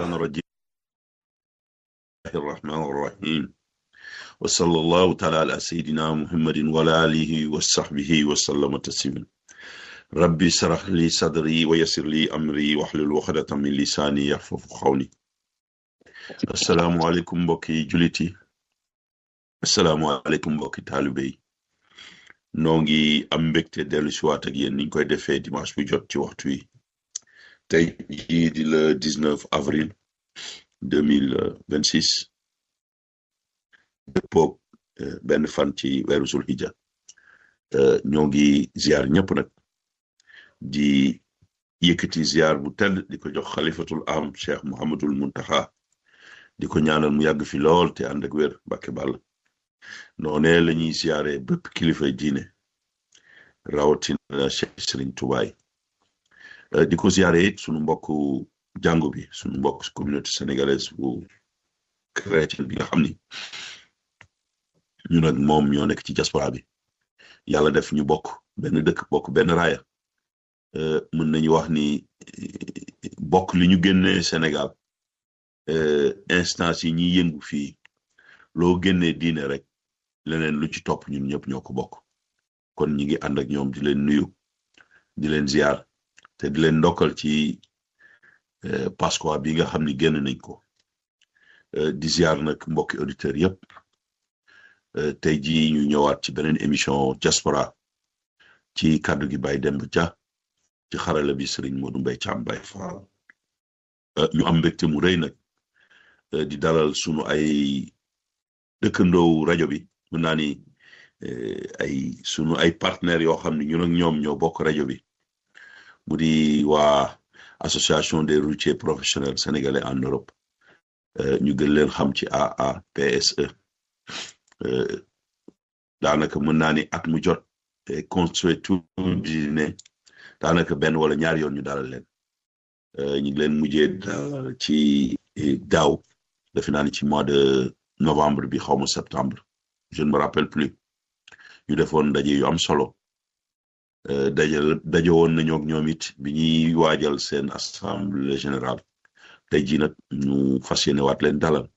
الشيطان الرجيم بسم الله الرحمن الرحيم وصلى الله تعالى على سيدنا محمد وعلى آله وصحبه وسلم تسليما ربي اشرح لي صدري ويسر لي أمري واحلل عقدة من لساني يفقهوا قولي السلام عليكم mbokki jullit yi assalaamu aleykum mbokki taalibe yi noo ngi am mbégte dellu si waat ak yéen niñ koy defee dimanche bu jot ci waxtu yi tey jii di le 19 avril 2026 dëppoog benn fan ci weeru zulhijja ñoo ngi ziar ñëpp nag di yëkkati ziar bu tedd di ko jox xalifatul am cheikh Mouhamadul Muntaxa di ko ñaanal mu yàgg fi lool te ànd ak wér Mbàkke Bàll noonee la ñuy ziare bépp kilifa diine rawatina Cheikh Serigne Touba di ko ziare it sunu mbokku jàngu bi sunu mbokk communauté sénégalaise bu chrétien bi nga xam ni ñu nag moom ñoo nekk ci diaspora bi yàlla def ñu bokk benn dëkk bokk benn raaya mën nañu wax ni bokk li ñu génnee Sénégal instance yi ñuy yëngu fii loo génnee diine rek leneen lu ci topp ñun ñëpp ñoo ko bokk kon ñi ngi ànd ak ñoom di leen nuyu di leen ziar te di leen ndokkal ci Pasqua bi nga xam ni génn nañ ko di ziar nag mbokki auditeurs yëpp tey jii ñu ñëwaat ci beneen émission diaspora ci kàddu gi Baye Demba Dia ci xarala bi Serigne Modou Mbaye Thiam Baye Fall ñu am mbégte mu rëy nag di dalal sunu ay dëkkandoow rajo bi mën naa ni ay sunu ay partenaires yoo xam ne ñun ak ñoom ñoo bokk rajo bi mu di waa association des routiers professionnels sénégalais en Europe ñu gën leen xam ci AAPSE daanaka mën naa ni at mu jot consuétude daanaka benn wala ñaari yoon ñu dalal leen ñu ngi leen mujjee dalal ci daaw defe naa ni ci mois de novembre bi xaw ma septembre je ne me rappelle plus ñu defoon ndaje yu am solo daje daje woon nañoo ak ñoom it bi ñuy waajal seen assemblée générale tey jii nag ñu fas yéene waat leen dalal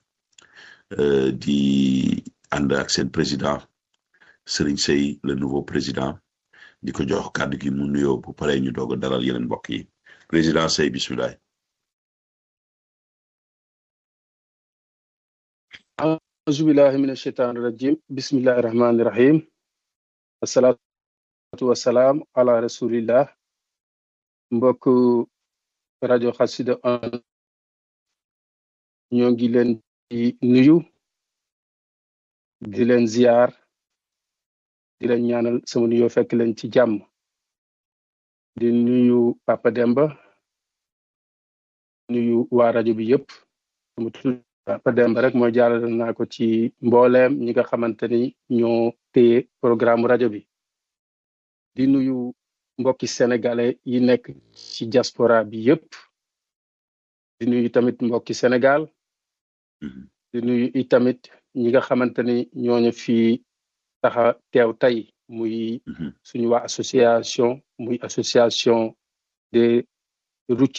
di ànd ak seen président Serigne Sey le nouveau président di ko jox kàddu gi mu nuyoo bu paree ñu doog a dalal yeneen mbokk yi président Sey bisimilah. auzu billahi min asheytaan rajim bismillahi rahmani rahim asalaatu wasalaam ala rasulillah mbokk rajo xasida on ñoo ngi leen di nuyu di leen ziyaar di leen ñaanal sama nuyoo fekk leen ci jàmm di nuyu Papa Demba nuyu waa rajo bi yëpp sama tudd Papa Demba rek mooy jàllale naa ko ci mbooleem ñi nga xamante ni ñoo téye programme rajo bi di nuyu mbokki sénégalais yi nekk ci diaspora bi yëpp di nuyu tamit mbokki Sénégal di nuyu i tamit ñi nga xamante ni ñooñu fi taxa teew tey muy suñu waa association muy association des routiers